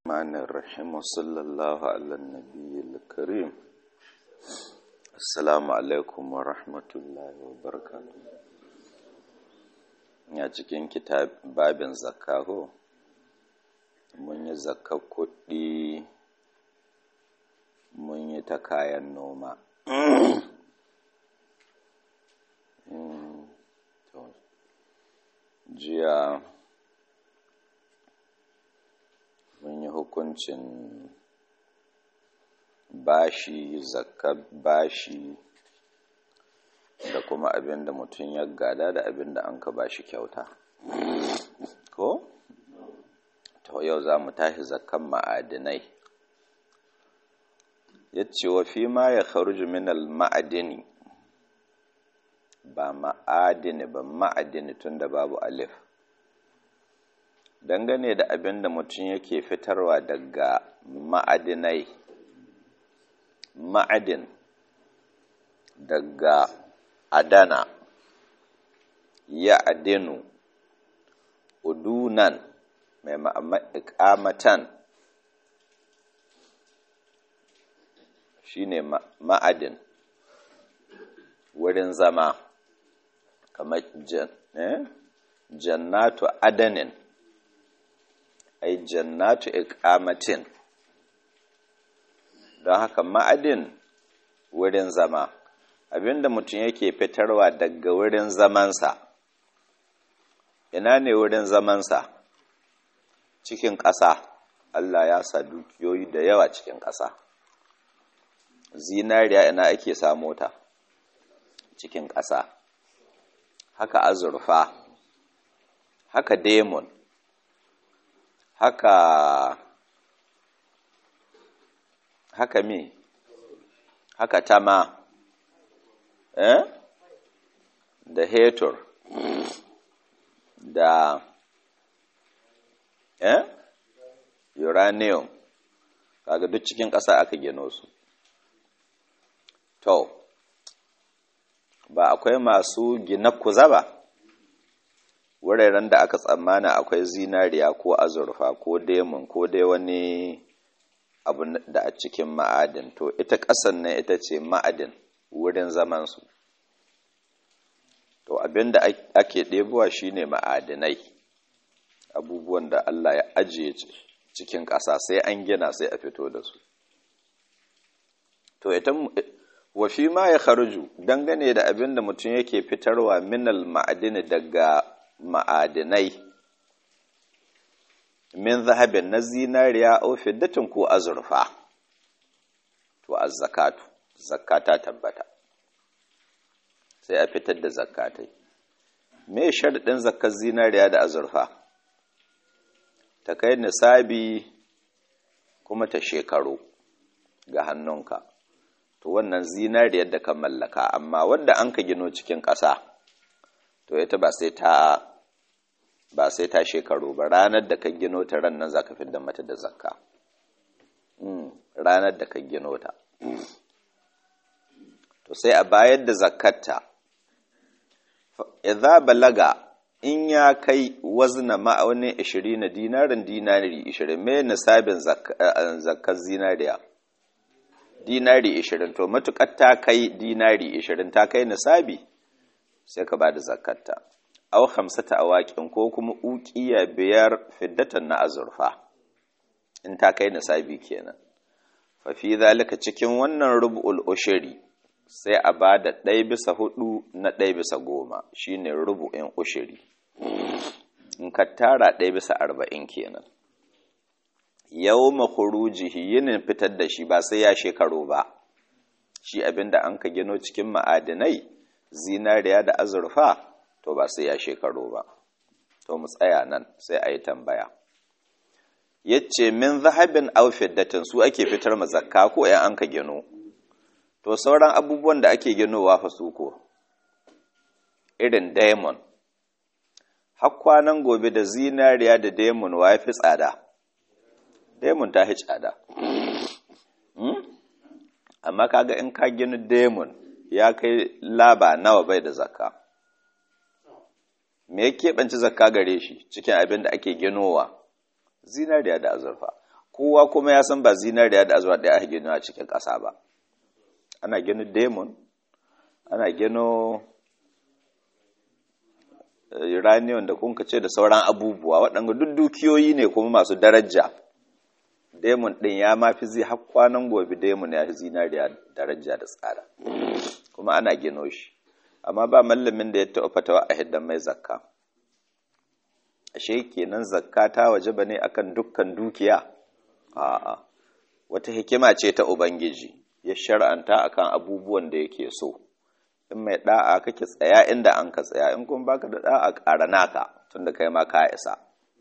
الرحمن الرحيم وصلى الله على النبي الكريم السلام عليكم ورحمة الله وبركاته ya cikin kitab babin zakka ho mun yi zakka kuɗi mun yi ta kayan noma jiya mun yi hukuncin bashi zakka bashi da kuma abin da mutum ya gada da abin da an ka bashi kyauta ko to yau za mu tashi zakkan ma'adinai ya ce wa fi ma ya kharuju min al-ma'adini ba ma'adini ba ma'adini tun da babu alif dangane da abin da mutum yake fitarwa daga ma'adinai ma'adin daga adana ya adinu udunan mai ma'amatan shine ma'adin wurin zama kamar jannatu adanin ai jannatu iqamatin don haka ma'adin wurin zama abinda mutum yake fitarwa daga wurin zamansa ina ne wurin zamansa cikin ƙasa Allah ya sa dukiyoyi da yawa cikin ƙasa zinariya ina ake samo ta cikin ƙasa haka azurfa haka demon haka haka mi haka tama eh da hetur da eh uranium kaga duk cikin ƙasa aka gino su to ba akwai masu gina kuza ba wuraren da aka tsammana akwai zinariya ko azurfa ko demon ko dai wani abu da a cikin ma'adin to ita ƙasan nan ita ce ma'adin wurin zamansu to abinda ake ɗebowa shine ma'adinai abubuwan da Allah ya ajiye cikin ƙasa sai an gina sai a fito da su to ita wa fi ma ya kharuju dangane da abin da mutum yake fitarwa minal ma'adini daga ma'adinai min zahabin na zinariya au fiddatin ko azurfa to az-zakatu zakata tabbata sai a fitar da zakatai me sharadin zakar zinariya da azurfa ta kai nisabi kuma ta shekaru ga hannunka to wannan zinariyar da ka mallaka amma wanda an ka gino cikin ƙasa to ita ba sai ta ba sai ta shekaru ba ranar da ka gino ta ran nan za ka fidda mata da zakka ranar da ka gino ta to sai a bayar da zakkarta idza balaga in ya kai wazna ma'aunin 20 na dinarin dinari 20 me nisabin zakkar zinariya dinari 20 to matukar ta kai dinari 20 ta kai nisabi sai ka bada zakarta aw khamsata awaqin ko kuma uqiya biyar fiddatan na azurfa in ta kai nisabi kenan fa fi zalika cikin wannan rub'ul ushri sai a bada ɗaya bisa hudu na ɗaya bisa goma shine rubu'in ushri in ka tara ɗaya bisa arba'in kenan yau makurujihi yinin fitar da shi ba sai ya shekaru ba shi abinda an ka gino cikin ma'adinai zinariya da azurfa to ba sai ya shekaru ba to mu tsaya nan sai a yi tambaya yace min zahabin aw fiddatin su ake fitar ma zakka ko yan an ka gino to sauran abubuwan da ake ginowa fa su ko irin diamond har kwanan gobe da zinariya da diamond wa fi tsada demon ta hi tsada amma kaga in ka gini demon ya kai laba nawa bai da zakka me ya keɓance zakka gare shi cikin abin da ake ginowa zinariya da azurfa kowa kuma ya san ba zinariya da azurfa ɗaya ake gino a cikin ƙasa ba ana gino demon ana gino uranium da kunka ce da sauran abubuwa waɗanda duk dukiyoyi ne kuma masu daraja demon ɗin ya mafi zai har kwanan gobe demon ya fi zinariya daraja da tsada kuma ana gino shi amma ba mallamin da ya taɓa fatawa a hiddan mai zakka ashe kenan zakka ta waje ba ne akan dukkan dukiya a'a wata hikima ce ta ubangiji ya shar'anta akan abubuwan da yake so in mai da'a kake tsaya inda an ka tsaya in kuma baka da da'a ƙara naka tunda kai ma ka isa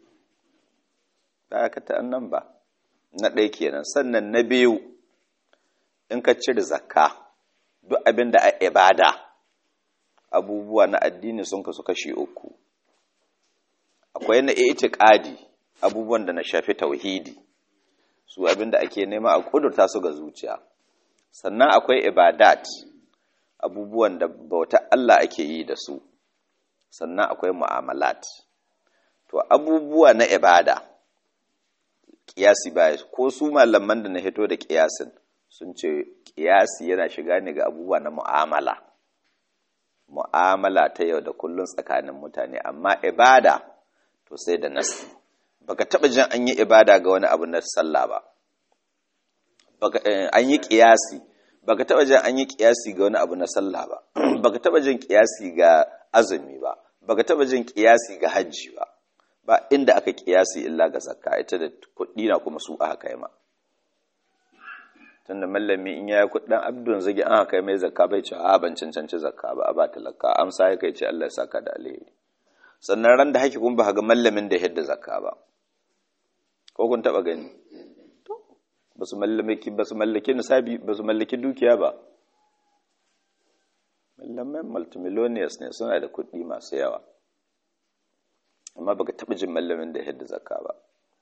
ka ta nan ba na ɗaya kenan sannan na biyu in ka cire zakka duk abin da a ibada abubuwa na addini sun kasu kashi uku akwai na itiqadi abubuwan da na shafi tauhidi su abin da ake nema a kudurta su ga zuciya sannan akwai ibadat abubuwan da bauta Allah ake yi da su sannan akwai mu'amalat to abubuwa na ibada kiyasi ba ko su malaman da na hito da kiyasin sun ce kiyasi yana shiga ne ga abubuwa na mu'amala mu'amala ta yau da kullun tsakanin mutane amma ibada to sai da nasi baka taba jin an yi ibada ga wani abu na sallah ba baka an yi kiyasi baka taba jin an yi kiyasi ga wani abu na sallah ba baka taba jin kiyasi ga azumi ba baka taba jin kiyasi ga hajji ba ba inda aka kiyasi illa ga zakka ita da kuɗi na kuma su aka kai ma tunda mallami in yayi kuɗin abdun zagi an kai mai zakka bai ce a ban cancanci zakka ba a ba talaka amsa ya kai ce Allah ya saka da alheri sannan ran da haki kun ba ga mallamin da yadda zakka ba ko kun taba gani to ba su mallaki ba su mallaki nisabi ba su mallaki dukiya ba mallamai multimillionaires ne suna da kuɗi masu yawa amma baka taba jin mallamin da yadda zakka ba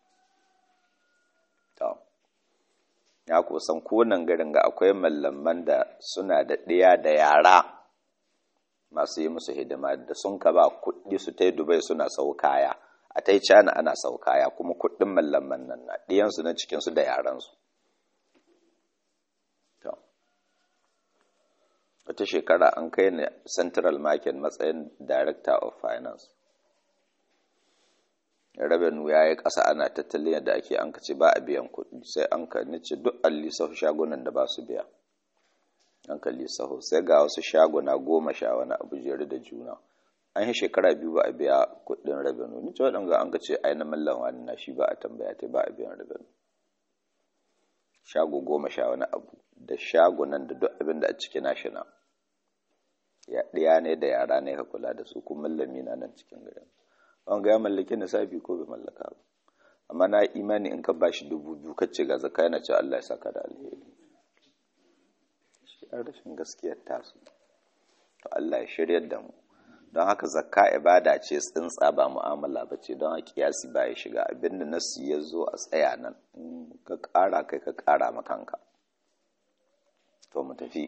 to ya kusan konan garin ga akwai mallaman da suna da ɗiya da yara masu yi musu hidima da sun ka ba kuɗi su ta yi dubai suna sau kaya a ta yi cana ana sau kaya kuma kuɗin mallaman nan na ɗiyansu na cikinsu da yaransu wata shekara an kai ni central market matsayin director of finance rabenu ya yi ƙasa ana tattalin yadda ake an ce ba a biyan kuɗi sai an ka nice duk an lissafi shagunan da ba su biya an ka lissafi sai ga wasu shaguna goma sha wani abu jere da juna an yi shekara biyu ba a biya kuɗin rabenu ni ce waɗanda an ka ce ai na mallan wani na shi ba a tambaya ta ba a biyan rabenu shago goma sha wani abu da shagunan da duk abin da a ciki na shi na ya ɗaya ne da yara ne ka kula da su kuma mallami na nan cikin garin wanga ya mallaki nisabi ko bai mallaka ba amma na imani in ka bashi dubu biyu ka ce ga zaka yana ce Allah ya saka da alheri shi an rashin gaskiyar tasu to Allah ya shiryar da mu don haka zakka ibada ce tsintsa ba mu'amala ba ce don haka kiyasi ba ya shiga abinda nasu ya zo a tsaya nan in ka ƙara kai ka ƙara makanka to mu tafi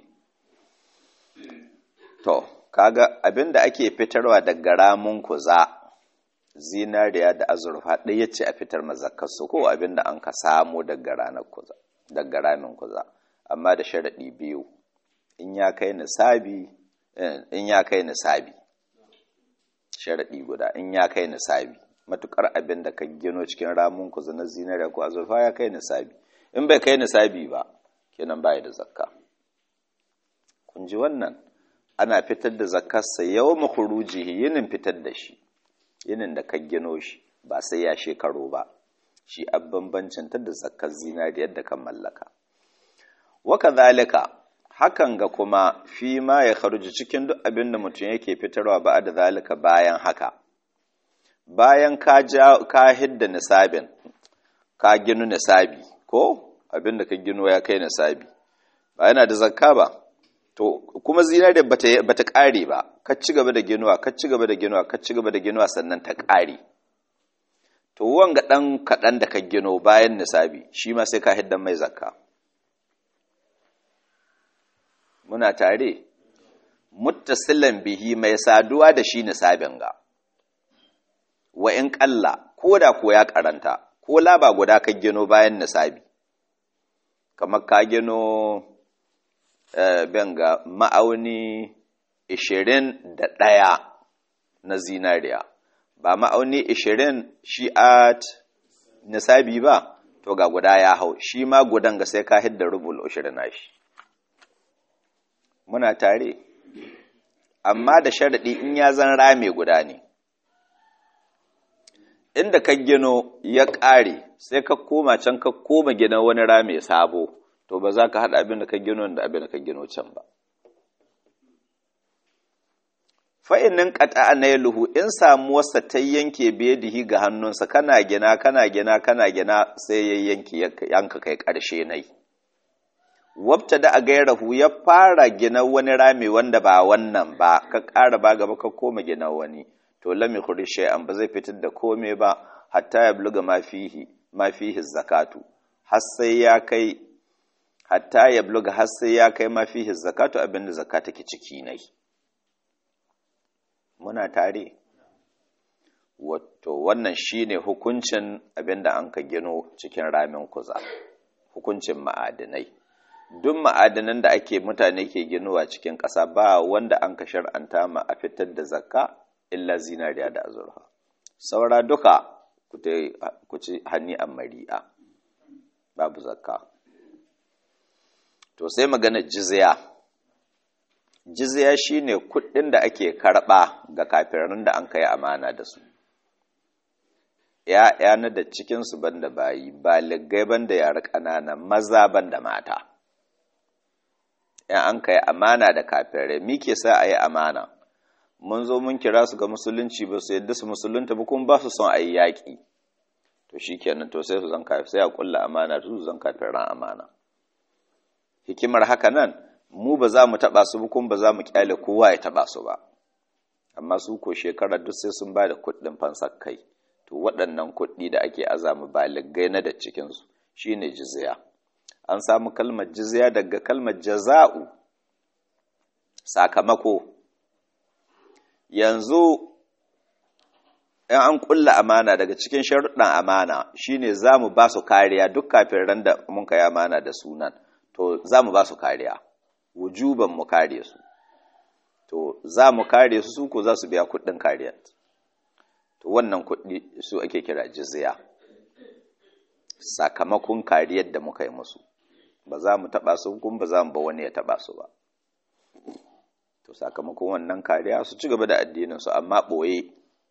to kaga abinda ake fitarwa daga ramun kuza zinariya da azurfa ɗaya ce a fitar mazakkarsu ko abin da an ka samu daga ranar kuza daga ramin kuza amma da sharaɗi biyu in ya kai nisabi in ya kai nisabi sharaɗi guda in ya kai nisabi matukar abin da ka gino cikin ramin kuza na zinariya ko azurfa ya kai nisabi in bai kai nisabi ba kenan baya da zakka kun ji wannan ana fitar da zakkarsa yau makurujihi yinin fitar da shi yinin da ka gino shi ba sai ya shekaro ba shi a bambancin ta da zakkar zinariyar da kan mallaka waka zalika hakan ga kuma fi ma ya kharuji cikin duk abin da mutum yake fitarwa ba da zalika bayan haka bayan ka ja ka hidda nisabin ka ginu nisabi ko abin da ka gino ya kai nisabi ba yana da zakka ba to kuma zinariyar bata bata kare ba ka ci gaba da ginuwa ka ci gaba da ginuwa ka ci gaba da ginuwa sannan ta kare to wanga dan kadan da ka gino bayan nisabi shi ma sai ka hiddan mai zakka muna tare muttasilan bihi mai saduwa da shi nisabin ga wa in kalla koda ko ya karanta ko laba guda ka gino bayan nisabi kamar ka gino benga ma'auni ishirin da ɗaya na zinariya ba ma'auni ishirin shi at nisabi ba to ga guda ya hau shi ma gudan ga sai ka hidda rubul ishirin na shi muna tare amma da sharaɗi in ya zan rame guda ne inda ka gino ya ƙare sai ka koma can ka koma gina wani rame sabo to ba za ka haɗa abin da ka gino da abin da ka gino can ba fa'inin ƙata na luhu in samuwarsa ta yanke bedihi ga hannunsa kana gina kana gina kana gina sai ya yanke yanka kai ƙarshe na yi wabta da a gairahu ya fara gina wani rami wanda ba wannan ba ka ƙara ba gaba ka koma gina wani to lami kuri shay'an ba zai fitar da kome ba hatta ya bluga ma fihi ma fihi zakatu har sai ya kai hatta ya bluga har sai ya kai ma fihi zakatu abinda zakata ke ciki nai muna tare wato wannan shine hukuncin abinda an ka gino cikin ramin kuza hukuncin ma'adinai duk ma'adanan da ake mutane ke ginowa cikin ƙasa ba wanda an ka shar'anta ma a fitar da zakka illa zinariya da azurfa saura duka ku ci hanni a mari'a babu zakka to sai magana jizya jizya shine kuɗin da ake karɓa ga kafirin da an kai amana da su ya na da cikinsu banda bayi baligai banda yara ƙanana maza banda mata in an kai amana da kafirai mi ke sa a yi amana mun zo mun kira su ga musulunci ba su yadda su musulunta ba kuma ba su son a yi yaƙi to shi kenan to sai su zan kafin sai a ƙulla amana su zan kafin ran amana hikimar haka nan mu ba za mu taɓa su ba kuma ba za mu ƙyale kowa ya taɓa su ba amma su ko shekarar duk sai sun ba da kuɗin fansar kai to waɗannan kuɗi da ake azama baligai na da cikinsu shine jizya an samu kalmar jizya daga kalmar jaza'u sakamako yanzu in an kulla amana daga cikin sharuɗan amana shine za mu ba su kariya duk kafin ran da mun kai amana da sunan to za mu ba su kariya wujuban mu kare su to za mu kare su su ko za su biya kuɗin kariya to wannan kuɗi su ake kira jizya sakamakon kariyar da muka yi musu ba za mu taɓa su kuma ba za mu ba wani ya taɓa su ba to sakamakon wannan kariya su ci gaba da addininsu amma ɓoye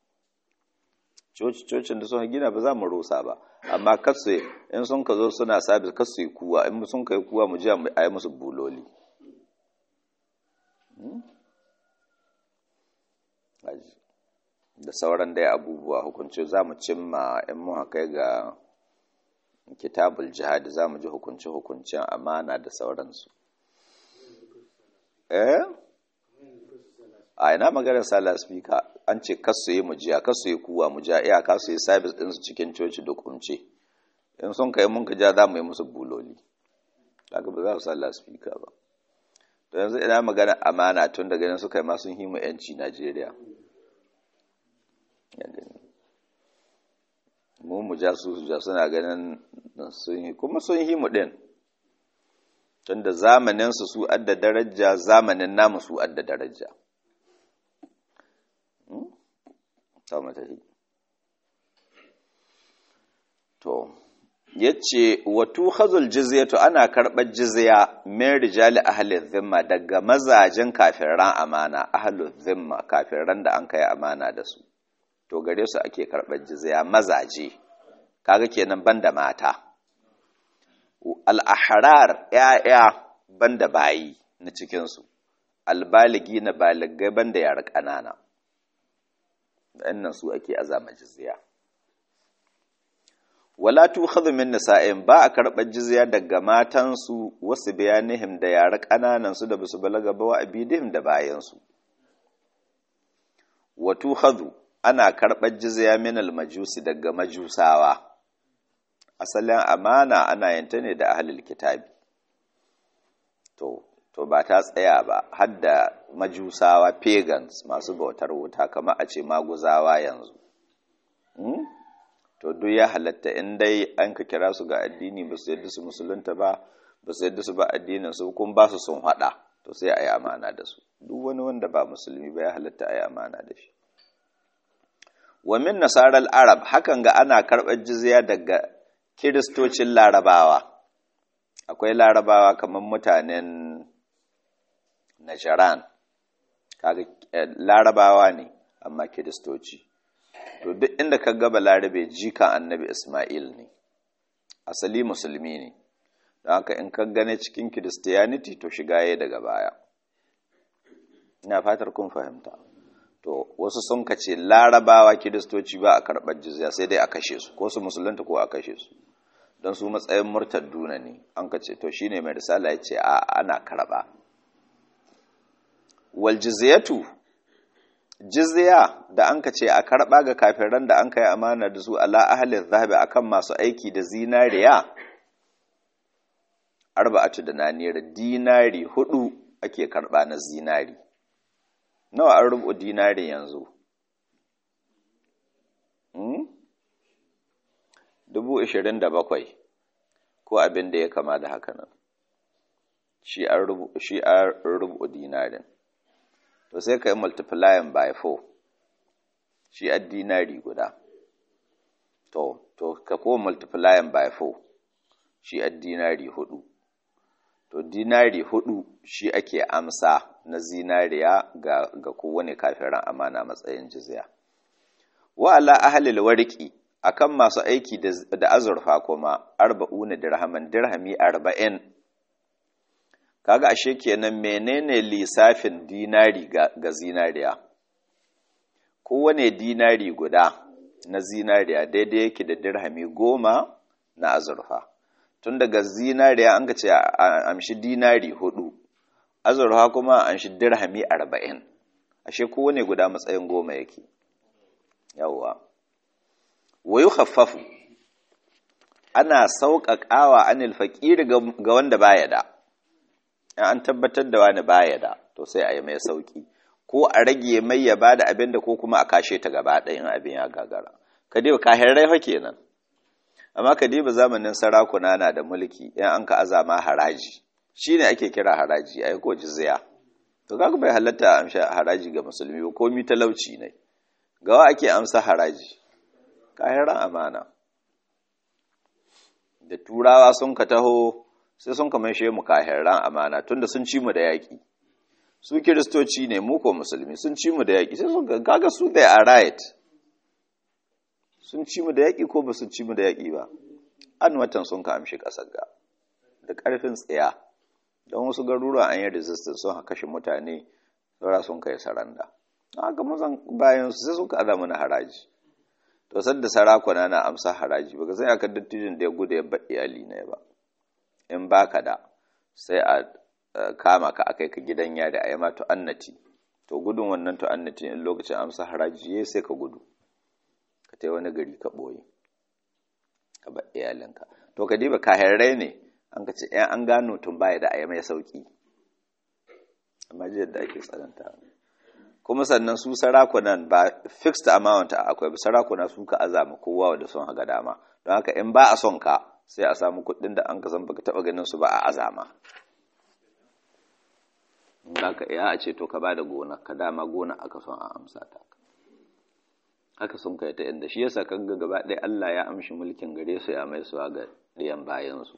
cocin da suka gina ba za mu rusa ba amma kasu in sun ka zo suna sabis kasu yi kuwa in sun ka yi kuwa mu ji a yi musu buloli da sauran dai abubuwa hukunci za mu cimma in mu kai ga kitabul jihadi za mu ji hukunce-hukuncen amana da sauransu eh a ina maganar sala speaker an ce kasu yi mujiya kasu yi kuwa mujiya iya kasu yi sabis ɗinsu cikin coci da kumce in sun kai mun ka ja za mu yi musu buloli daga ba za su sala speaker ba to yanzu ina magana amana tun daga nan suka yi ma sun himu yanci najeriya mu mu ja su ja suna ganin sun yi kuma sun yi mu ɗin tun da zamaninsu su adda daraja zamanin namu su adda daraja to yace watu khazul jizyatu ana karɓar jizya min rijali ahli zimma daga mazajin kafiran amana ahli zimma kafiran da an kai amana da su to gare su ake karɓar jizya mazaje kaga kenan banda mata al-ahrar ya'ya banda bayi na cikin su albaligi na baligai banda yara ƙanana wannan su ake azama jizya wala tukhadhu min nisa'in ba a karɓar jizya daga matansu wasu bayanihim da yara ƙananan su da basu balaga ba wa abidihim da bayansu wa tukhadhu ana karɓar jizya min majusi daga majusawa asalin amana ana yanta ne da ahlul kitabi to to ba ta tsaya ba har da majusawa pagans masu bautar wuta kamar a ce maguzawa yanzu to duk ya halatta in dai an ka kira su ga addini ba su yadda su musulunta ba ba su yadda su ba addinin su kun ba su sun haɗa to sai a yi amana da su duk wani wanda ba musulmi ba ya halatta a yi amana da shi wa min nasarar arab hakan ga ana karɓar jizya daga kiristocin larabawa akwai larabawa kamar mutanen najaran kaga larabawa ne amma kiristoci to duk inda ka gaba larabe jikan annabi isma'il ne asali musulmi ne don haka in ka gane cikin kiristiyaniti to shiga ya daga baya ina fatar kun fahimta to wasu sun kace larabawa kiristoci ba a karɓar jizya sai dai a kashe su ko su musulunta ko a kashe su don su matsayin murtadduna ne an kace to shine mai risala ya ce a ana karɓa wal jizyatu jizya da an ce a karɓa ga kafiran da an kai amana da su ala ahalin zahabi akan masu aiki da zinariya arba'atu da nanira dinari hudu ake karɓa na zinari nawa an rubu dinari yanzu dubu ishirin da bakwai ko abin da ya kama da haka nan shi an rubu dinarin to sai ka yi multiplying by 4 shi a dinari guda to to ka ko multiplying by 4 shi a dinari hudu to dinari hudu shi ake amsa na zinariya ga, ga kowane kafiran amana matsayin jizya wa ala ahlil warqi akan masu aiki da, da azurfa kuma arba'una dirhaman dirhami arba'in kaga ashe kenan menene lissafin dinari ga, ga zinariya kowane dinari guda na zinariya daidai yake da dirhami goma na azurfa tun daga zinariya an ka ce amshi dinari hudu azurfa kuma an shi dirhami arba'in ashe kowane guda matsayin goma yake yawwa wayu khaffafu ana sauƙaƙawa anil faƙiri ga wanda baya da an tabbatar da wani baya da to sai a yi mai sauƙi ko a rage mai ya bada abin da ko kuma a kashe ta gaba ɗayan abin ya gagara ka diba kahirai fa kenan amma ka diba zamanin sarakuna na da mulki in an ka azama haraji shine ake kira haraji ai ko jizya to kaga bai halatta amsa haraji ga musulmi ba komi talauci ne gawa ake amsa haraji kahiran amana da turawa sun ka taho sai sun kamar shi mu kahiran amana tunda sun ci mu da yaƙi su kiristoci ne mu ko musulmi sun ci mu da yaƙi sai sun kaga su they are right sun ci mu da yaƙi ko ba su ci mu da yaƙi ba an watan sun ka amshi ƙasar ga da ƙarfin tsaya don wasu garuruwa an yi resistance sun kashe mutane saura sun kai saranda haka mazan bayan su sai suka aza mana haraji to sadda sarakuna na amsa haraji baka sai aka dattijin da ya gudu ya baɗi iyali ne ba in baka da sai a kama ka akai ka gidan yari a yi ma annati to gudun wannan annati in lokacin amsa haraji ya sai ka gudu ka tai wani gari ka ɓoye ka bar iyalinka to ka diba kahirrai ne an ka ce ‘yan an gano tun baya da a yi mai sauƙi amma jiyar da ake tsananta kuma sannan su sarakunan ba fixed amount akwai sarakuna su ka azama kowa da son haga dama don haka in ba a son ka sai a samu kuɗin da an ka san baka taɓa ganin su ba a azama in ka iya a ce to ka ba da gona ka dama gona aka son a amsa ta haka sun kai ta inda shi yasa kan ga gaba ɗaya Allah ya amshi mulkin gare su ya mai suwa ga ɗiyan bayansu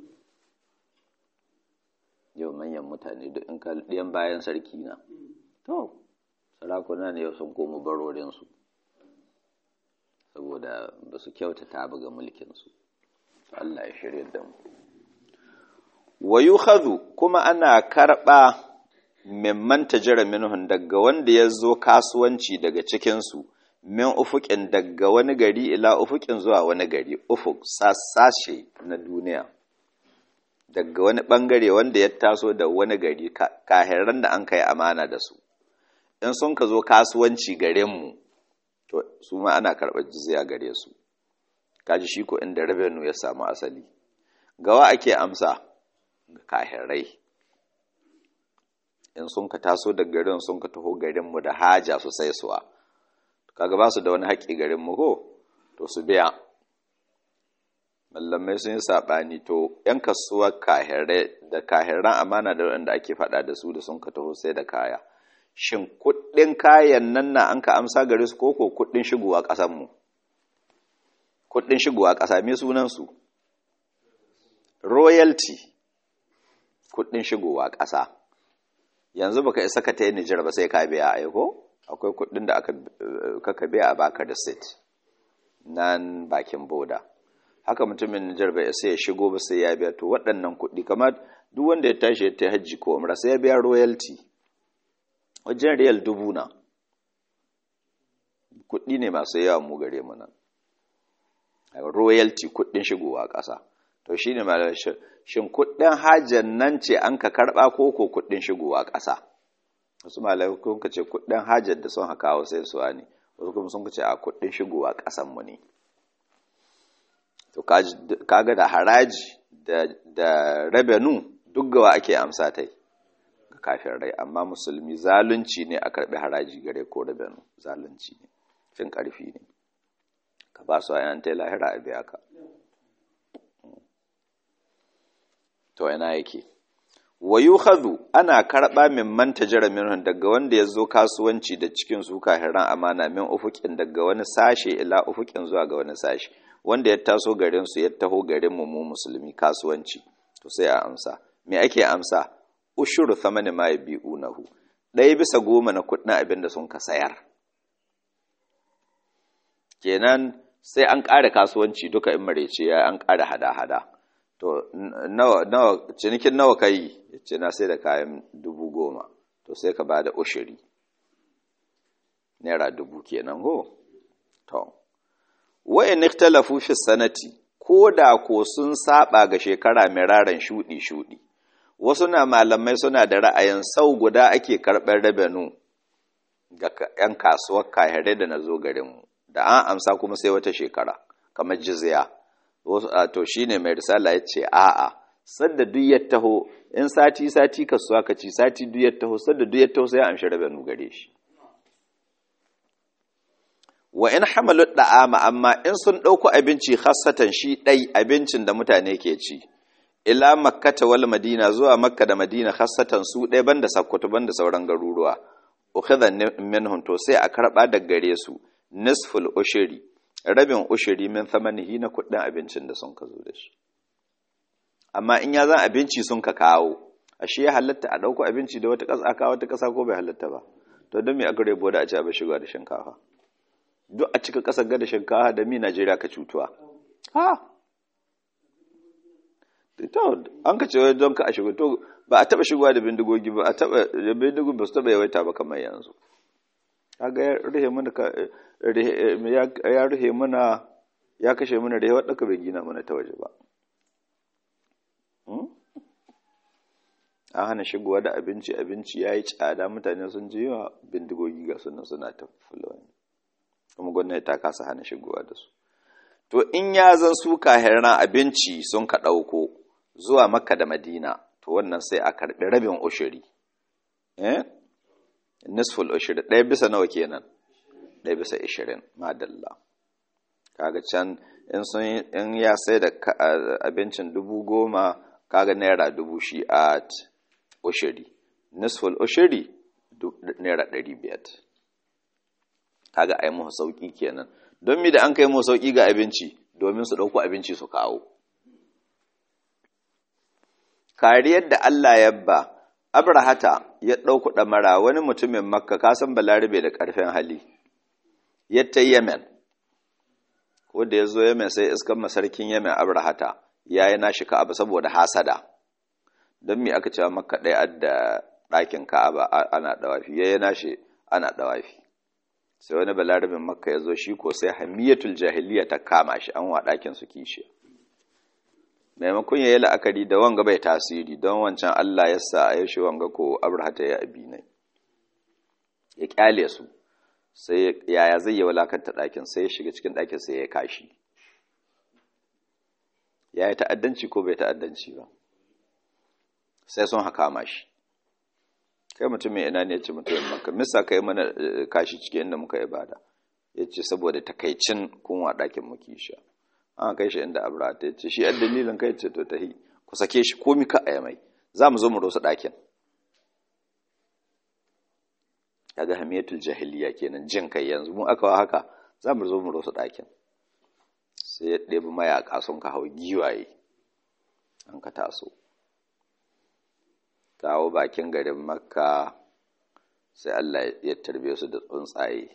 yau manyan mutane duk in ka ɗiyan bayan sarki na to sarakuna ne yau sun komo barorinsu saboda ba su kyautata ba ga mulkinsu Allah ya shirya da mu wa yukhadhu kuma ana karɓa mimman tajara minhun daga wanda ya zo kasuwanci daga cikinsu min ufukin daga wani gari ila ufukin zuwa wani gari ufuk sashe na duniya daga wani bangare wanda ya taso da wani gari kahiran da an kai amana da su in sun ka zo kasuwanci garinmu to su ma ana karɓar jizya gare su kaji shi ko inda revenue ya samu asali gawa ake amsa ga kahirai in sun ka taso da garin sun ka taho garinmu da haja su sai suwa kaga ba su da wani haƙƙi garinmu ko to su biya mallamai sun yi saɓani to ‘yan kasuwar kahirai da kahiran amana da wanda ake faɗa da su da sun ka taho sai da kaya shin kuɗin kayan nan na an ka amsa gare su koko kuɗin shigowa ƙasanmu kuɗin shigowa ƙasa me sunansu royalty kuɗin shigowa ƙasa yanzu baka isa ka ta yi Nijar ba sai ka biya aiko akwai kuɗin da aka biya a baka da state nan bakin boda haka mutumin Nijar bai sai ya shigo ba sai ya biya to waɗannan kuɗi kamar duk wanda ya tashi ya ta hajji ko umra sai ya biya royalty wajen riyal dubu na kuɗi ne masu yawa mu gare mu nan royalty kuɗin shigowa ƙasa to shine malam shin kuɗin hajjan nan ce an ka karɓa ko ko kuɗin shigowa ƙasa wasu malamai kun ce kuɗin hajjar da sun haka sai su ne wasu kuma sun ce a kuɗin shigowa ƙasan mu ne to kaga da haraji da revenue duk gawa ake amsa tai ga kafin rai amma musulmi zalunci ne a karbi haraji gare ko revenue zalunci ne fin karfi ne ka ba su ayan ta lahira a biya ka to ina yake wa yukhadhu ana karba min man tajara minhum daga wanda yazo kasuwanci da cikin su kahiran amana min ufukin daga wani sashe ila ufukin zuwa ga wani sashe wanda ya taso garin su ya taho garin mu mu musulmi kasuwanci to sai a amsa me ake amsa ushuru thamani ma yabi'unahu ɗaya bisa goma na kuɗin abin da sun ka sayar kenan sai an ƙara kasuwanci duka in marece ya an ƙara hada-hada to nawa nawa cinikin nawa kai ce na sai da kayan dubu goma to sai ka ba da ushiri naira dubu kenan ho to wa'in ikhtalafu fi sanati ko da ko sun saba ga shekara miraran shudi shudi wasu na malamai suna da ra'ayin sau guda ake karɓar rabenu ga 'yan kasuwar kahirai da na zo garinmu da an amsa kuma sai wata shekara kamar jizya to shine mai risala ya ce a'a sadda duk ya taho in sati sati kasuwa ka ci sati duk ya taho sadda duk ya taho sai ya amshi rabenu gare shi wa in hamalu da'ama amma in sun ɗauko abinci khassatan shi ɗai abincin da mutane ke ci ila makkata wal madina zuwa makka da madina khassatan su ɗai banda sakkwato banda sauran garuruwa ukhidha minhum to sai a karba da gare su nisful ushri rabin ushri min thamanihi na kuɗin abincin da sun ka zo da shi amma in ya zan abinci sun ka kawo ashe ya halatta a ɗauko abinci da wata ƙasa kawo wata ƙasa ko bai halatta ba to don me a gare boda a ci abin shiga da shinkafa duk a cika ƙasar gada shinkafa da mi Najeriya ka cutuwa. Ha! To, an ka ce don ka a shigo, to ba a taɓa shigowa da bindigogi ba, a taɓa, da bindigogi ba su taɓa yawaita ba kamar yanzu. Kaga ya rufe mana, ya rufe mana, ya kashe mana da yawa ɗaka bai gina mana ta waje ba. An hana shigowa da abinci, abinci ya yi tsada mutane sun ji yawa bindigogi ga sunan suna ta fulani. kuma gwamnati ta kasa hana shigowa da su to in ya zan su kahiran abinci sun ka ɗauko zuwa makka da madina to wannan sai a karɓi rabin ushiri eh nisful ushiri ɗaya bisa nawa kenan ɗaya bisa ishirin madalla kaga can in sun in ya sai da abincin dubu goma kaga naira dubu shi a ushiri nisful ushiri naira ɗari biyar kaga ai mu sauki kenan don mi da an kai mu sauki ga abinci domin su dauko abinci su kawo kariyar da Allah ya ba Abrahata ya dauko damara wani mutumin Makka ka san Balarabe da karfin hali yatta Yemen ko da yazo Yemen sai iskan masarkin Yemen Abrahata yayi nashi Ka'aba saboda hasada don mi aka cewa Makka ɗaya da ɗakin Ka'aba ana dawafi yayi nashi ana dawafi sai wani balarabin makka ya zo shi ko sai hamiyatul jahiliya ta kama shi an wa ɗakin su kishi maimakon ya yi la'akari da wanga bai tasiri don wancan allah ya sa a yaushe wanga ko abrahata ya abi ne ya kyale su sai yaya zai yi walakanta ɗakin sai ya shiga cikin ɗakin sai ya kashi ya yi ta'addanci ko bai ta'addanci ba sai sun haka mashi kai mutumin ina ne ya ce mutumin maka misa kai mana kashi cikin inda muka ibada ya ce saboda takaicin kunwa ɗakin muke sha an kai shi inda abra ta ce shi yan dalilin kai ce to tahi ku sake shi komi ka a mai za mu zo mu rosa ɗakin kaga hamiyatul jahiliya kenan jin kai yanzu mu aka wa haka za mu zo mu rosa ɗakin sai ya ɗebi mayaƙa sun ka hau giwaye an ka taso kawo bakin garin makka sai Allah ya tarbe su da tsuntsaye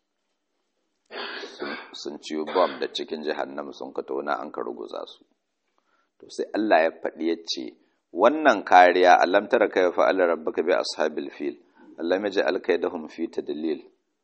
sun ciyo bom da cikin jahannama sun ka tona an ka ruguza su to sai Allah ya faɗi ya ce wannan kariya alam tara kai fa Allah rabbaka bi ashabil fil Allah ya ji alkaidahum fi tadlil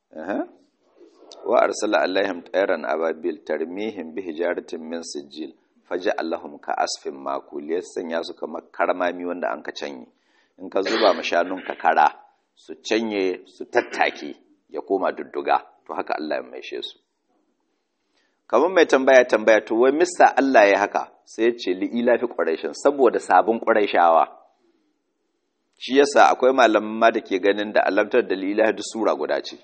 wa arsala alaihim tayran ababil tarmihim bi hijaratin min sijil faja'alahum ka asfin makul ya sanya su kamar karmami wanda an ka canye in ka zuba ma shanunka kara su canye su tattake ya koma dudduga to haka Allah ya maishe su kamar mai tambaya tambaya to wai mista Allah ya haka sai ya ce li'ila fi ƙwaraishin saboda sabon ƙwaraishawa shi yasa akwai malaman ma da ke ganin da alamtar da li'ila da sura guda ce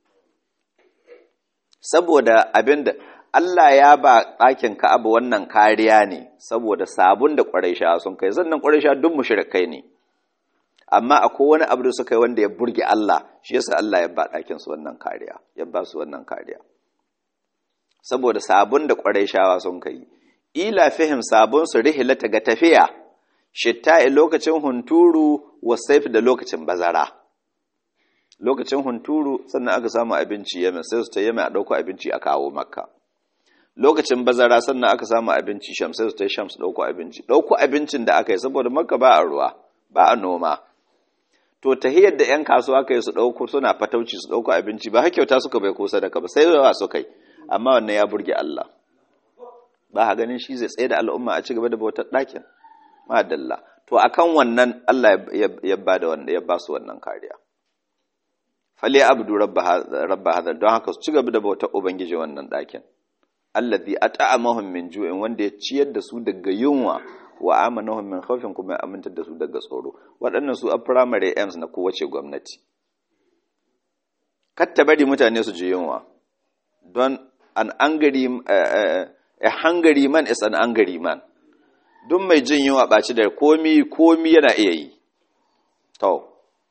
saboda abinda Allah ya ba ɗakin Ka'aba wannan kariya ne saboda sabon da ƙwaraishawa sun kai zannan ƙwaraishawa duk mushrikai ne amma akwai wani abu da suka yi wanda ya burge Allah shi yasa Allah ya ba ɗakin su wannan kariya ya ba su wannan kariya saboda sabon da ƙwarai shawa sun kai ila fihim sabon su rihilata ga tafiya shitta'i lokacin hunturu wa saif da lokacin bazara lokacin hunturu sannan aka samu abinci yamin sai su ta yamin a ɗauko abinci a kawo makka lokacin bazara sannan aka samu abinci sham sai su ta sham su ɗauko abinci ɗauko abincin da aka yi saboda makka ba a ruwa ba a noma to tahiyar da 'yan kasuwa kai su ɗauko suna fatauci su ɗauko abinci ba hakyauta suka bai ko sadaka ba sai yawa suka yi amma wannan ya burge Allah ba ha ganin shi zai tsaye da al'umma a ci gaba da bautar ɗakin madalla to akan wannan Allah ya ba da wanda ya ba su wannan kariya fali abdu rabba hadar don haka su ci gaba da bautar ubangiji wannan ɗakin allazi at'amahum min ju'in wanda ya ciyar da su daga yunwa wa amanahum min khawfin kuma ya amintar da su daga tsoro waɗannan su a primary aims na kowace gwamnati katta bari mutane su ji yunwa don an angry uh, a hungry man is an angry man duk mai jin yunwa ɓaci da komi komi yana iya yi to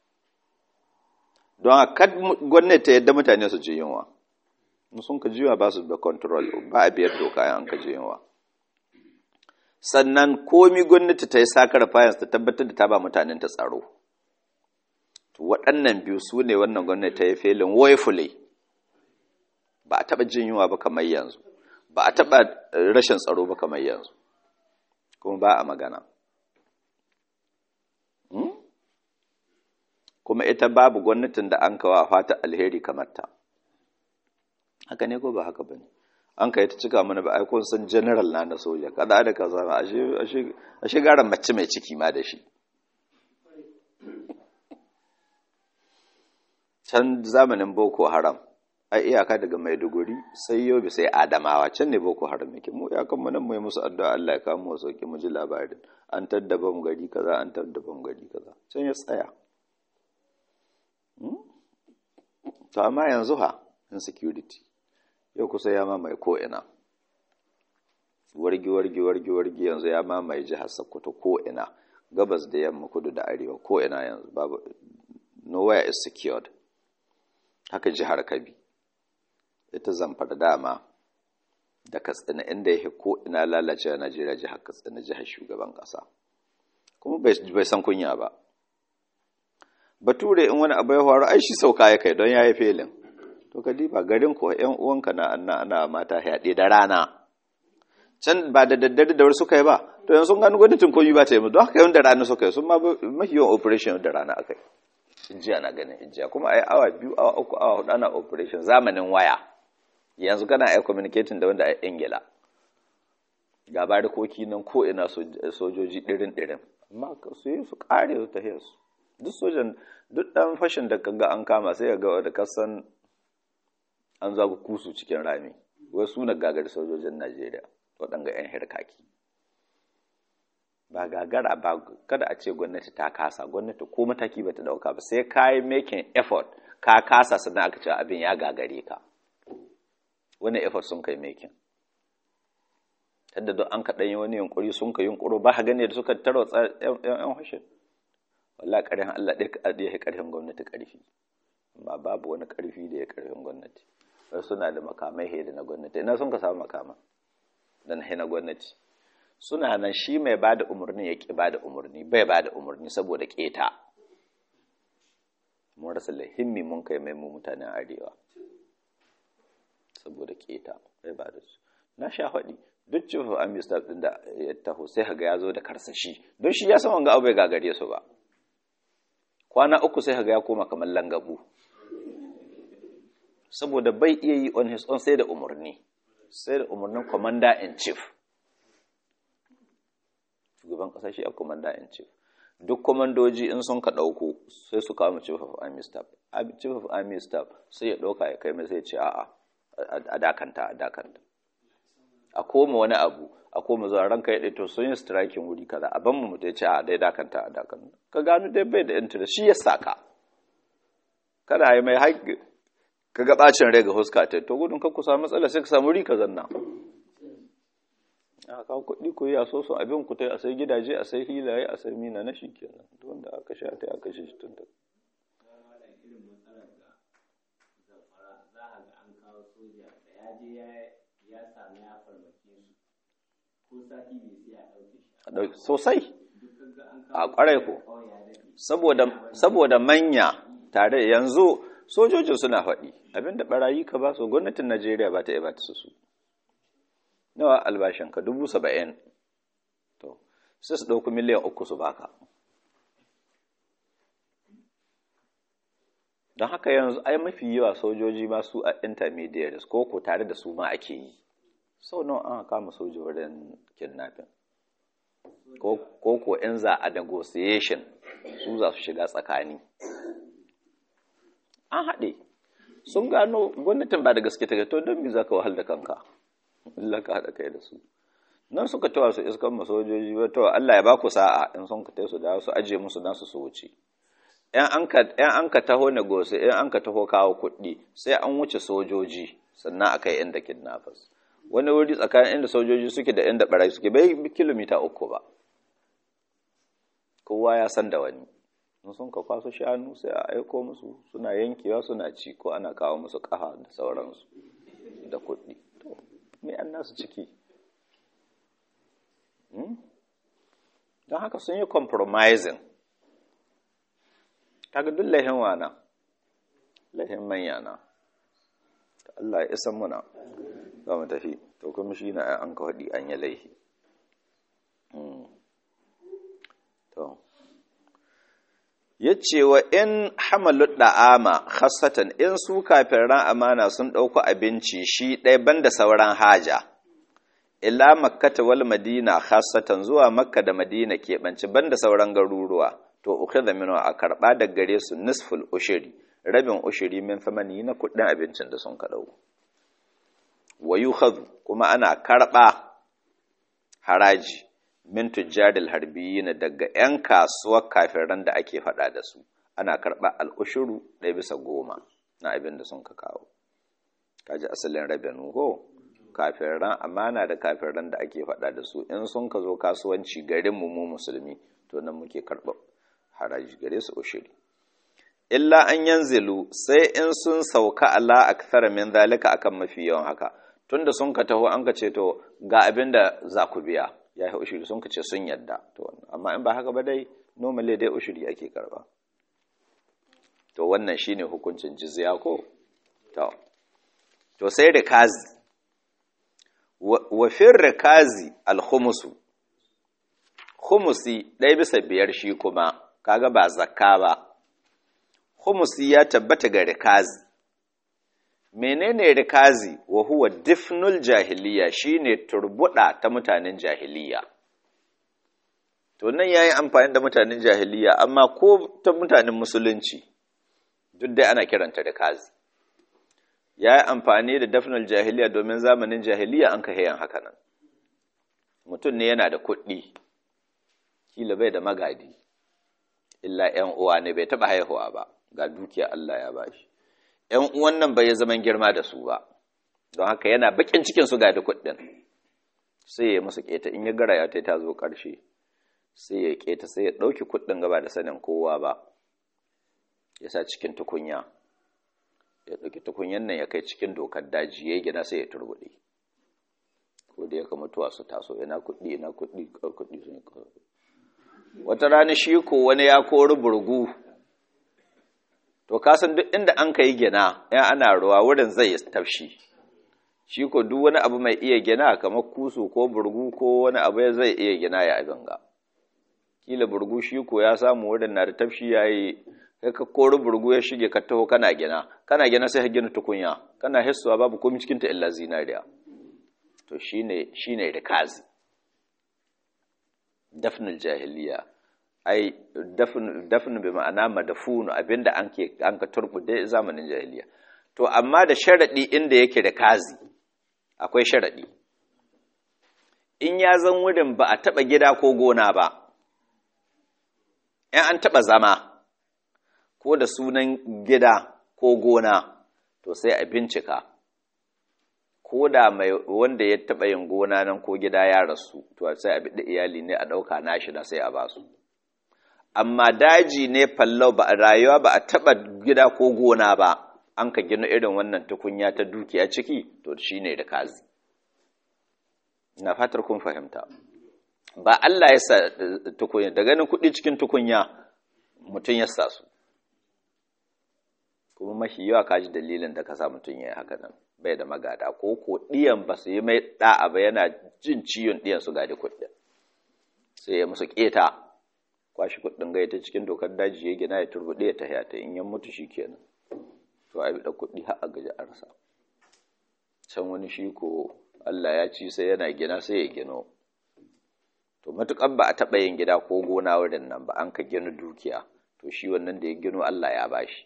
don a kad gwamnati ta yadda mutane su ji yunwa sun ka jiwa ba su da control ba a biyar doka an ka ji yunwa sannan komi gwamnati ta yi sakar fayans ta tabbatar da ta ba mutanen ta tsaro waɗannan biyu su ne wannan gwamnati ta yi felin woefully ba a taɓa jin yunwa ba kamar yanzu ba a taɓa rashin tsaro ba kamar yanzu kuma ba a magana kuma ita babu gwamnatin da an kawo a fata alheri kamar ta haka ne ko ba haka ba ne an kai ta cika mana ba ai kun san general na na soja kada da kaza ba a shigaran mace mai ciki ma da shi can zamanin boko haram a iyaka daga maiduguri sai yobe sai adamawa can ne boko haram yake mu iyakan mu nan mu musu addu'a Allah ya kawo mu sauki mu ji labarin an taddaba mu gari kaza an taddaba mu gari kaza can ya tsaya to amma yanzu ha insecurity yau kusa ya mamaye ko'ina wargi wargi wargi wargi yanzu ya mamaye jihar sokoto ko'ina gabas da yamma kudu da arewa ko'ina yanzu babu nowhere is secured haka jihar kabi ita zamfara dama da katsina inda yake ko'ina lalace a najeriya jihar katsina jihar shugaban ƙasa kuma bai san kunya ba bature in wani abu ya faru ai shi sauka ya kai don ya yi felin to ka diba garin ko ƴan uwanka na anna ana mata yaɗe da rana can ba da daddare da wuri suka yi ba to yanzu sun gano gwamnatin koyi ba ta yi mu don haka yawan da rana suka yi sun ma mafi yawan operation da rana aka yi hijjiya na ganin hijjiya kuma a yi awa biyu awa uku awa hudu ana operation zamanin waya yanzu kana ai communicating da wanda a ingila ga barikoki nan ko ina sojoji ɗirin ɗirin amma su yi su ƙare su tahiyar su duk sojan duk ɗan fashin da kaga an kama sai ga da kasan an zagu kusu cikin rami wai suna gagar sojojin najeriya waɗanga 'yan hirkaki ba gagara ba kada a ce gwamnati ta kasa gwamnati ko mataki ba ta ɗauka ba sai ka yi making effort ka kasa sannan aka ce abin ya gagare ka wani effort sun kai making yadda don an kaɗan yi wani yunkuri sun ka yunkuro ba ha gane da suka tarwatsa yan hashin walla ƙarfin Allah ɗaya ya ƙarfin gwamnati ƙarfi ba babu wani ƙarfi da ya ƙarfin gwamnati wasu suna da makamai he da na gwamnati ina sun ka samu makama da na na gwamnati suna nan shi mai ba da umarni ya ƙi ba da umarni bai ba da umarni saboda ƙeta mun rasa lahimmi mun kai mai mu mutanen arewa saboda ƙeta bai ba da su na sha faɗi duk cifin amista ɗin da ya taho sai haga ya zo da karsashi don shi ya san wanga abu bai gagare su ba kwana uku sai haga ya koma kamar langabu saboda bai iya yi on his own sai da umarni sai da umarnin commander in chief shugaban ƙasa shi a commander in chief duk komandoji in sun ka ɗauko sai su kawo chief of army staff chief of army staff sai ya ɗauka ya kai mai sai ce a'a a dakanta a dakanta a koma wani abu a koma zuwa ranka ya ɗaito sun yi striking wuri kaza a ban mu mutu ya ce a dai dakanta a dakanta ka gano dai bai da interest shi ya saka kada yi mai haƙƙi ka ga ɓacin rai ga huska ta to gudun ka kusa matsala sai ka samu wuri ka zanna a kawo kuɗi ku yi a so sun abin ku ta a sai gidaje a sai hilaye a sai mina na shi kenan wanda aka sha ta aka shi tun da sosai a ƙwarai ko saboda manya tare yanzu sojojin suna faɗi abinda barayi ka ba su gwamnatin najeriya ba ta ba ta su nawa albashinka dubu saba'in to sai su ɗauki miliyan uku su baka don haka yanzu ai mafi yawa sojoji ma su a intermediaries ko ko tare da su ma ake yi sau nawa an kama soja wurin kidnapping ko ko in za a negotiation su za su shiga tsakani an haɗe sun gano gwamnatin ba da gaske ta to don me za ka wahal da kanka Allah ka haɗa kai da su nan suka tawa su iskan masojoji ba to Allah ya ba ku sa'a in sun ka su da su aje musu dan su wuce yan an ka taho negosi yan an ka taho kawo kuɗi sai an wuce sojoji sannan a kai inda kidnappers wani wuri tsakanin inda sojoji suke da inda barayi suke bai kilomita uku ba kowa ya san da wani in sun ka kwaso shanu sai a aiko musu suna yankewa suna ci ko ana kawo musu ƙafa da sauransu da kuɗi to me an nasu ciki don haka sun yi compromising kaga duk lahin wana lahin manya na Allah ya isan muna za mu tafi to kuma shi na an ka haɗi an yi laihi to ya ce wa in hamalu da'ama khasatan in su kafin ran amana sun ɗauko abinci shi ɗaya banda sauran haja ila makkata wal madina khasatan zuwa makka da madina keɓance banda sauran garuruwa to ukhidha minhu a karɓa da gare su nisful ushiri rabin ushiri min famani na kuɗin abincin da sun ka ɗauko wa yukhadhu kuma ana karɓa haraji min tujjaril harbiyyin daga 'yan kasuwar kafiran da ake faɗa da su ana karɓa al'ushuru ɗaya bisa goma na abin da sun ka kawo kaji asalin rabenu ko kafiran amana da kafiran da ake faɗa da su in sun ka zo kasuwanci garin mu mu musulmi to nan muke karɓa haraji gare su ushiri illa an yanzilu sai in sun sauka ala akthara min zalika akan mafi yawan haka tunda sun ka taho an ka ce to ga abin da za ku biya ya yi ushiri sun ka ce sun yadda to amma in ba haka ba dai normally dai ushiri ake karba to wannan shine hukuncin jizya ko to to sai rikazi wa fir rikazi al-khumusu khumusi ɗaya bisa biyar shi kuma kaga ba zakka ba khumusi ya tabbata ga rikazi menene rikazi wa huwa difnul jahiliya shine turbuda ta mutanen jahiliya to nan yayi amfani da mutanen jahiliya amma ko ta mutanen musulunci duk dai ana kiranta rikazi yayi amfani da dafnul jahiliya domin zamanin jahiliya an ka hayan haka nan mutum ne yana da kuɗi kila bai da magadi illa ƴan uwa ne bai taɓa haihuwa ba ga dukiya Allah ya bashi ‘yan uwan nan bai zaman girma da su ba, don haka yana bakin cikin su ga da kuɗin, sai ya musu keta in ya gara ya ta ta zo ƙarshe sai ya keta sai ya ɗauki kuɗin gaba da sanin kowa ba ya sa cikin tukunya ya ɗauki tukunyan nan ya kai cikin dokar daji ya gina sai ya turbuɗe ko da ya ka mutuwa su taso ina kuɗi ina kuɗi kuɗi sun yi wata rana shi ko wani ya kori burgu to kasan duk inda an ka yi gina ya ana ruwa wurin zai tafshi shi ko duk wani abu mai iya gina kamar kusu ko burgu ko wani abu zai iya gina ya abin ga kila burgu shi ko ya samu wurin na da tafshi ya yi kai ka kori burgu ya shige ka taho kana gina kana gina sai ka gina tukunya kana hissuwa babu komai cikin ta illa zinariya to shine shine rikazi dafnul jahiliya ai dafn dafn bi ma'ana madafunu abinda an ke an ka turbude zamanin jahiliya to amma da sharadi inda yake da kazi akwai sharadi in ya zan wurin ba a taba gida ko gona ba in an taba zama ko da sunan gida ko gona to sai a bincika ko da mai wanda ya taɓa yin gona nan ko gida ya rasu to sai a biɗi iyali ne a ɗauka nashi na sai a basu amma daji ne fallau ba a rayuwa ba a taɓa gida ko gona ba an ka gina irin wannan tukunya ta dukiya ciki to shi ne da kazi na fatar kun fahimta ba Allah ya sa tukunya da ganin kuɗi cikin tukunya mutum ya sa su kuma mafi yawa kaji dalilin da ka sa mutum ya yi haka nan bai da magada ko ko ɗiyan ba su yi mai ɗa'a ba yana jin ciwon ɗiyan su gadi kuɗin sai ya musu ƙeta kwashi kuɗin gai ta cikin dokar daji ya gina ya turbuɗe ya tahiya ta in ya mutu shi kenan to a da kuɗi har a gaji arsa can wani shi ko Allah ya ci sai yana gina sai ya gino to matuƙar ba a taɓa yin gida ko gona wurin nan ba an ka gina dukiya to shi wannan da ya gino Allah ya bashi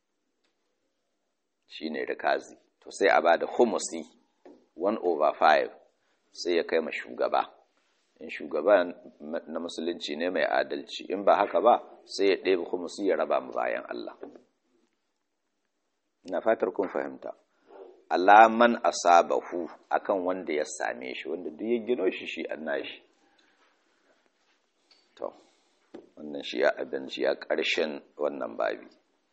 shi ne rikazi to sai a ba da humusi 1 over 5 sai ya kai ma shugaba in shugaba na musulunci ne mai adalci in ba haka ba sai ya ɗebe humusi ya raba mu bayan Allah na fatar kun fahimta alaman asabahu akan wanda ya same shi wanda duk ya gino shi shi an nashi to wannan shi ya abin shi ya ƙarshen wannan babi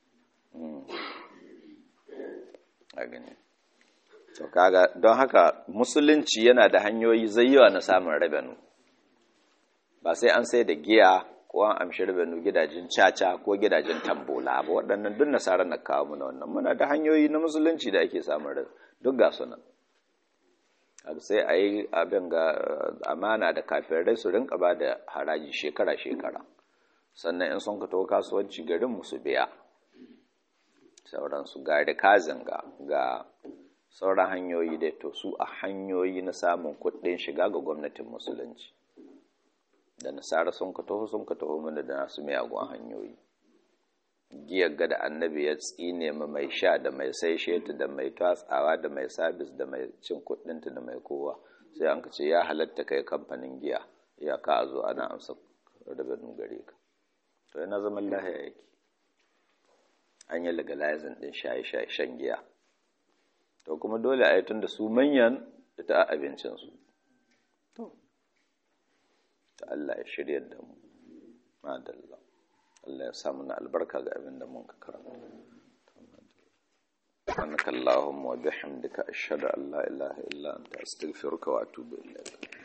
a gani to kaga don haka musulunci yana da hanyoyi zayyawa na samun rabenu ba sai an sai da giya ko an amshi rabenu gidajen caca ko gidajen tambola ba waɗannan duk nasarar na kawo muna wannan muna da hanyoyi na musulunci da ake samun rabenu duk ga sunan sai a yi abin ga amana da kafirai su rinka ba da haraji shekara-shekara sannan in sun ka taho kasuwanci garin musu biya sauransu ga rikazin ga ga sauran hanyoyi dai to su a hanyoyi na samun kuɗin shiga ga gwamnatin musulunci da nasara sun ka taho sun ka taho mana da nasu miyagun hanyoyi giyar ga da annabi ya tsine ma mai sha da mai sai sheta da mai tatsawa da mai sabis da mai cin kuɗinta da mai kowa sai an ka ce ya halatta kai kamfanin giya ya ka zo ana amsa rabin gare ka to yana zaman lahiya yake an yi legalizing din shaye-shaye shan giya to kuma dole a yi tun da su manyan da ta abincinsu to ta Allah ya shirya da mu madalla Allah ya samu na albarka ga abin da mun ka karanta سبحانك اللهم وبحمدك أشهد أن لا إله إلا أنت أستغفرك وأتوب إليك